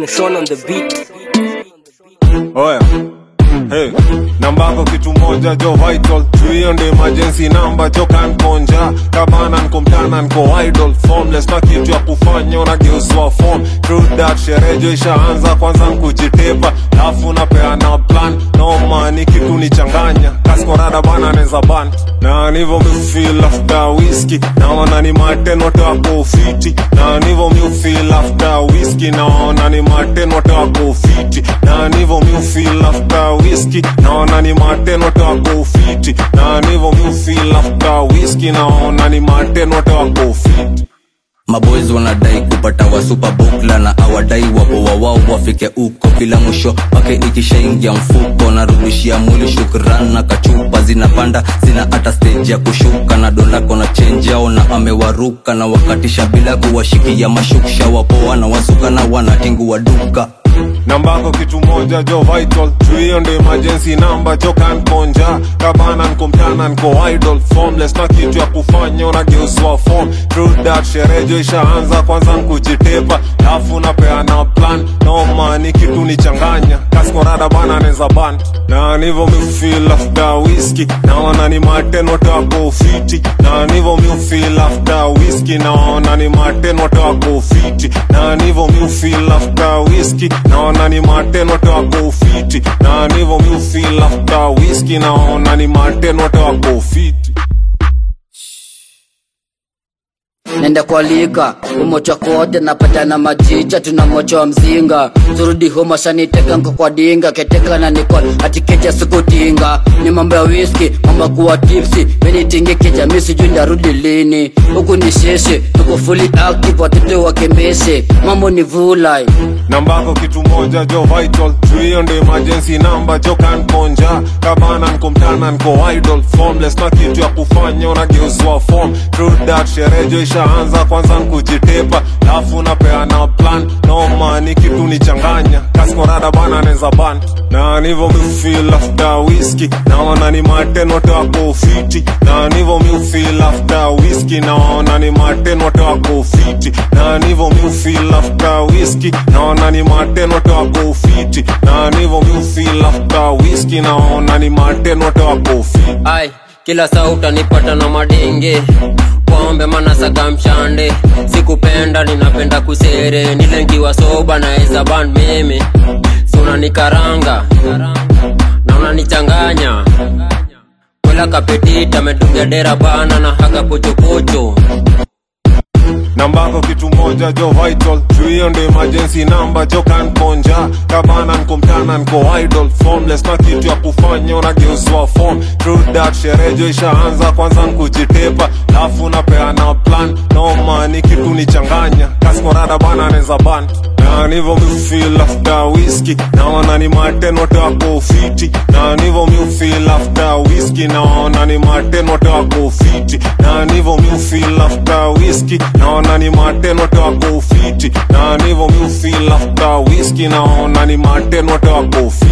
Mason on the beat. Oya. Hey, namba yako kitu moja jo vital juu hiyo ndio emergency number jo kan konja kabana nko mtana nko idol formless na kitu ya kufanya unageuzwa form true that sherehe jo ishaanza kwanza nkujitepa alafu napeana plan noma ni kitu nichanganya kaskorada bana neza ban na nivo mifeel after whisky naona ni matenote wako ufiti na nivo mifeel after whisky naona ni matenote wako ufiti na nivo mifeel after whisky naona ni matenote wako ufiti na nivo mifeel after whisky naona ni matenote wako ufiti maboys wanadai kupata wa super bukla na awadai wapo wawao wafike uko kila mwisho wake ikishaingia mfuko narudishia mwili shukran na kachupa zinapanda zina hata stage ya kushuka na dolako na change yao na amewaruka na wakatisha bila kuwashikia mashuksha wapoa na wasuka na wanatingua duka namba yako kitu moja jo vital juu hiyo ndio emergency number jo kan konja kabana nko mtana nko idol formless na kitu ya kufanya unageuzwa form true that sherehe jo ishaanza kwanza nkujitepa alafu napeana plan noma ni kitu nichanganya kaskorada bana neza ban na nivo mifeel after whisky naona ni matenote wako ufiti na nivo mifeel after whisky naona ni matenote wako ufiti na nivo mifeel after whisky naona ni matenote wako ufiti na nivo mifeel after whisky naona ni matenote wako ufiti nenda kwa lika umocha kote napata na majicha tunamocha mzinga turudi homa shaniteka nko kwa dinga keteka na nikol atikecha sikutinga ni mambo ya whisky mambo kuwa tipsi menitingi kijamii sijui ndarudi lini huku ni sheshe tuko fully active watoto wakembeshe mambo ni vulai namba yako kitu moja jo vital juu hiyo ndio emergency number jo kan konja kabana nko mtana nko idol formless na kitu ya kufanya unageuzwa form true that sherehe jo ishaanza kwanza nkujitepa alafu napeana plan noma ni kitu nichanganya kaskorada bana neza ban na nivo mifeel after whisky naona ni matenote wako ufiti na nivo mifeel after whisky naona ni matenote wako ufiti na nivo mifeel after whisky naona ni matenote wako ufiti na nivo mifeel after whisky naona ni matenote wako ufiti ai kila saa utanipata na madenge pombe manasaga mshande sikupenda ninapenda kusere nilengiwa soba naeza ban meme sunanikaranga na unanichanganya kwela kapetita ametungia dera bana na haga pochopocho namba yako kitu moja jo vital juu hiyo ndio emergency number jo kan konja kabana nko mtana nko idol formless na kitu ya kufanya unageuzwa form true that sherehe jo ishaanza kwanza nkujitepa alafu napeana plan noma ni kitu nichanganya kaskorada bana neza ban na nivo mifeel after whisky naona ni matenote wako ufiti na nivo mifeel after whisky naona ni matenote wako ufiti na nivo mifeel after whisky naona ni matenote wako ufiti na nivo mifeel after whisky naona ni matenote wako ufiti